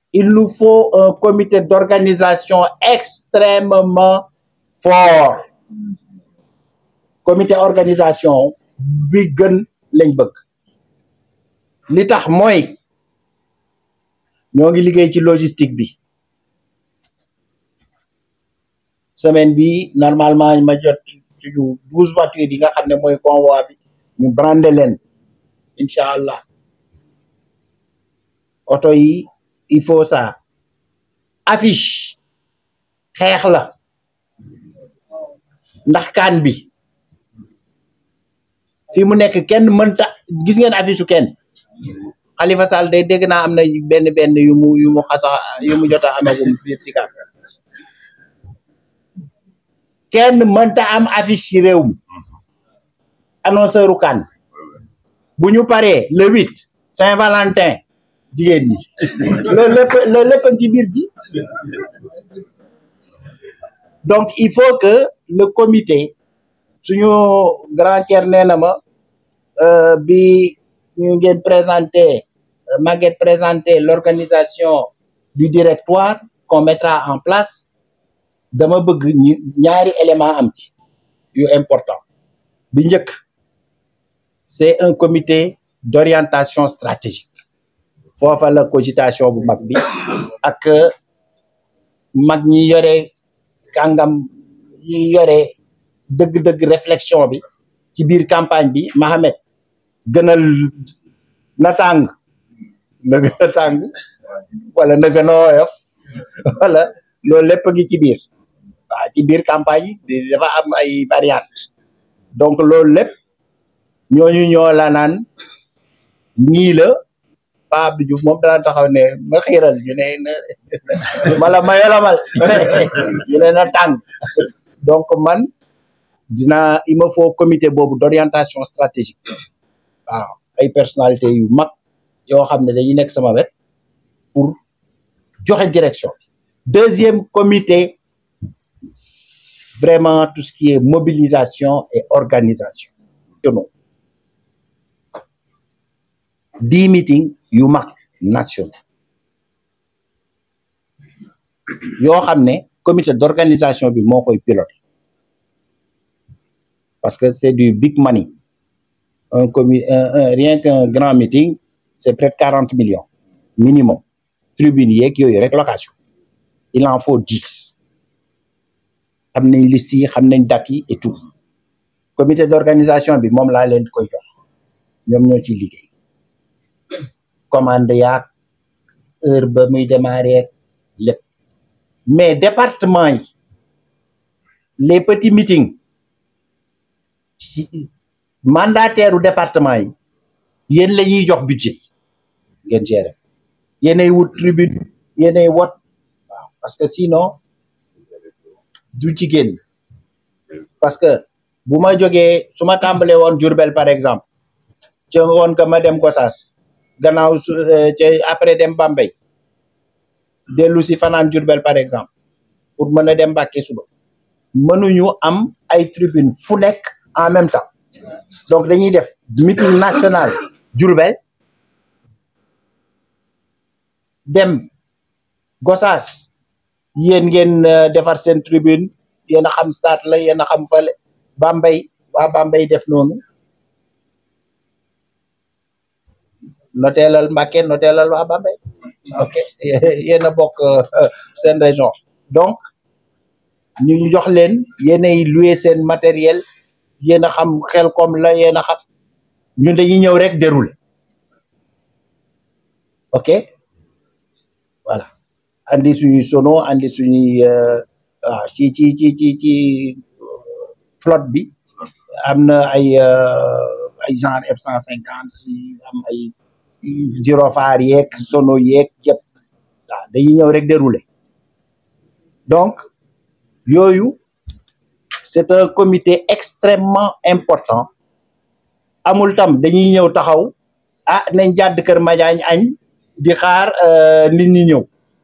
il nous faut un comité d'organisation extrêmement fort comité organisation bi gën lañ bëgg li tax mooy ñoo ngi liggéey ci logistique bi semaine bi normalement ma jot suñu douze voitures yi nga xam ne mooy convoi bi ñu brandé leen incha allah oto yi il faut ça affiche xeex la ndax kaan bi fi mu nekk kenn mënta gis ngeen affiche su kenn Khalifa Sall day dégg naa am na benn benn yu mu yu mu xasa yu mu jot a amagum biir si kenn mënta am affiche ci réew mi annonceur u kan bu ñu paree le huit Saint-Valentin jigéen ñi loolu lépp loolu lépp ci biir bi donc il faut que le comité suñu grand tiers nee na ma bi ñu ngeen présenté Maguette présenté l'organisation du directoire qu'on mettra en place dama bëgg ñu ñaari élément am ci yu important bi njëkk c'est un comité d'orientation stratégique foofa la cogitation bu mag bi ak mag ñi yore kàngam ñi yore dëgg-dëgg réflexion bi ci biir campagne bi Mahamed gënal na tàng na gën a tàng wala na gën a woyof wala loolu lépp ngi ci biir waaw ci biir campagne yi dafa am ay variantes donc loolu lépp ñooñu ñoo la naan nii la Pape Abdou Diouf moom dana taxaw ne ma xiiral ñu ne na mala ma yolamal ñu ne na tàng donc man dina il me faut comité boobu d'orientation stratégique waaw ay personnalités yu mag yoo xam ne dañuy nekk sama wet pour joxe direction deuxième comité vraiment tout ce qui est mobilisation et organisation dix meetings yu mag national yoo xam ne comité d'organisation bi moo koy piloté parce que c'est du big money un comité rien qu'un grand meeting c'est près de quarante millions minimum tribune yeeg yooyu rek location il en faut dix xam nañ liste yi xam nañ date yi et tout comité d'organisation bi moom laa leen koy jox ñoom ñoo ciy liggéey commande yaag heure ba muy démarrer lépp mais département yi les petits meetings mandataire u département yi yéen la ñuy jox budget ngeen gérer yéenay wut tribune yéenay wot waaw parce que sinon du ci génn parce que bu ma jógee su ma tàmbalee woon Diourbel par exemple ca woon que ma dem Gossas gannaaw su ca après dem Bambey dellu si fanaan Diourbel par exemple pour mën a dem Mbacké suba mënuñu am ay tribune fu nekk en même temps donc dañuy def meeting national Diourbel dem Gossas yéen ngeen defar seen tribune yéen a xam stade la yéen a xam fale Bambey waa Bambey def noonu noteelal Mbacké noteelal waa Bambey ok yéen a bokk seen région donc ñu ñu jox leen yéenay louer seen matériel yéen a xam xel comme la yéen a xam ñun dañuy ñëw rek dérouler ok voilà andi suñuy sono andi suñuy waaw ci ci ci ci ci flotte bi am na ay ay genre F cent cinquante am ay gyrophare yeeg sono yeeg yëpp waaw dañuy ñëw rek dérouler donc yooyu c'est un comité extrêmement important amul tam dañuy ñëw taxaw ah nañ jàdd kër Madiagne añ di xaar nit ñi ñëw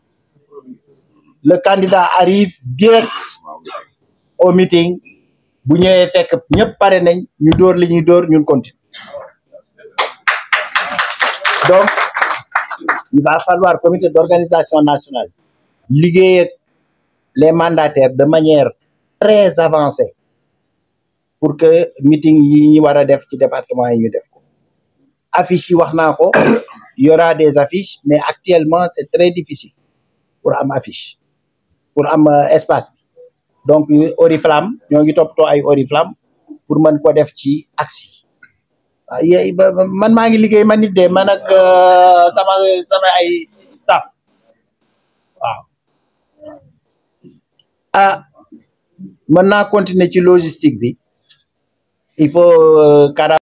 le candidat arrive direct au meeting bu ñëwee fekk ñëpp pare nañ ñu dóor li ñuy dóor ñun continue donc il va falloir comité d'organisation nationale liggéey ak les mandataires de manière très avancée pour que meeting yi ñu war a def ci département yi ñu def ko affiches yi wax naa ko il y aura des affiches mais actuellement c'est très difficile pour am affiche pour am espace bi donc Oriflamme ñoo ngi toppatoo ay Oriflamme pour mën ko def ci axe yi man maa ngi liggéey man nit de man ak sama sama ay staff waaw ah mën naa continuer ci logistique bi il faut